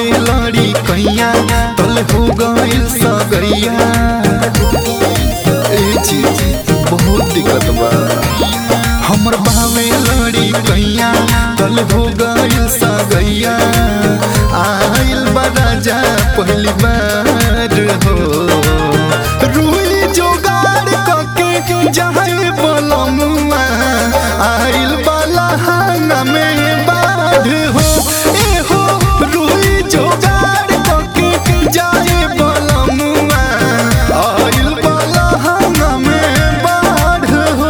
बहवे लड़ी कैया तल हो गइल सगैया ए चीज बहुत दिक्कत बा हमर बहवे लड़ी कैया तल हो गइल सगैया आइल बा राजा पहली बार हो रुई जोगाड़ कके जहाँ बलमुआ आइल बाला हांगा में बाढ़ हो ए हो रुई जोगाड़ कके जाए बलमुआ आइल बाला हांगा में बाढ़ हो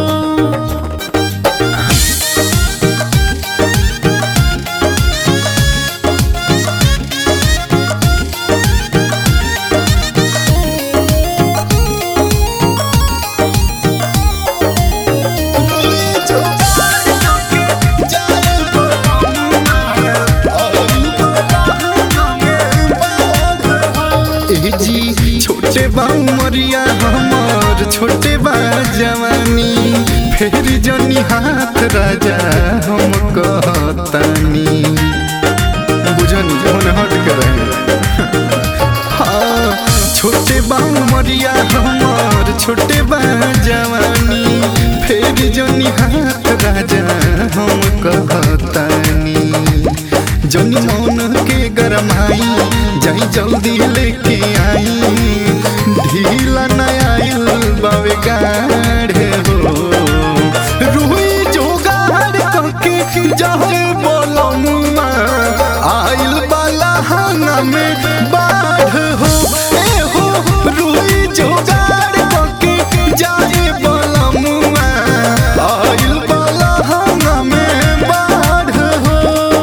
ए जी छोटे बा उमरिया हमर छोटे बा जवानी फेर जनी हाथ राजा हम कहतानी बुझनी मन हट के रहे हाँ छोटे बा उमरिया हमर छोटे बा जवानी फेर जनी हाथ राजा हम कहतानी जनी मौन के गरमाई जाई जल्दी लेके आई ढीला न आइल बावे गाढ़े हो रुई जोगाड़ कके जाए बोलमुआ आइल बाला हांगा में बाढ़ हो ए हो रुई जोगाड़ कके जाए बोलमुआ आइल बाला हांगा में बाढ़ हो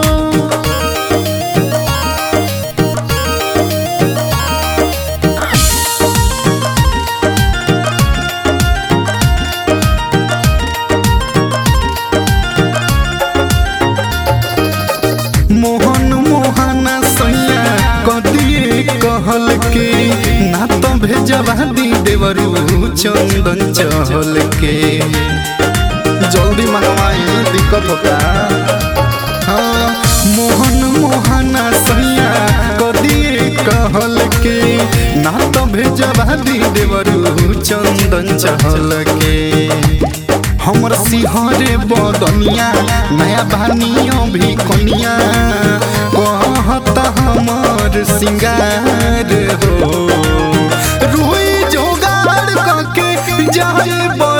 मोहन मोहना सैया कदिए कहल के ना तो भेजवा दी देवरू चंदन चहल के जल्दी मंगवाई दिक्कत होता हाँ मोहन मोहना सैया कदिए कहल के ना तो भेजवा दी देवरू चंदन चहल के हमर सिंहरे बदनिया नया बानियों भी कनिया कहत हमर सिंगार हो रुई जोगाड़ कके जाए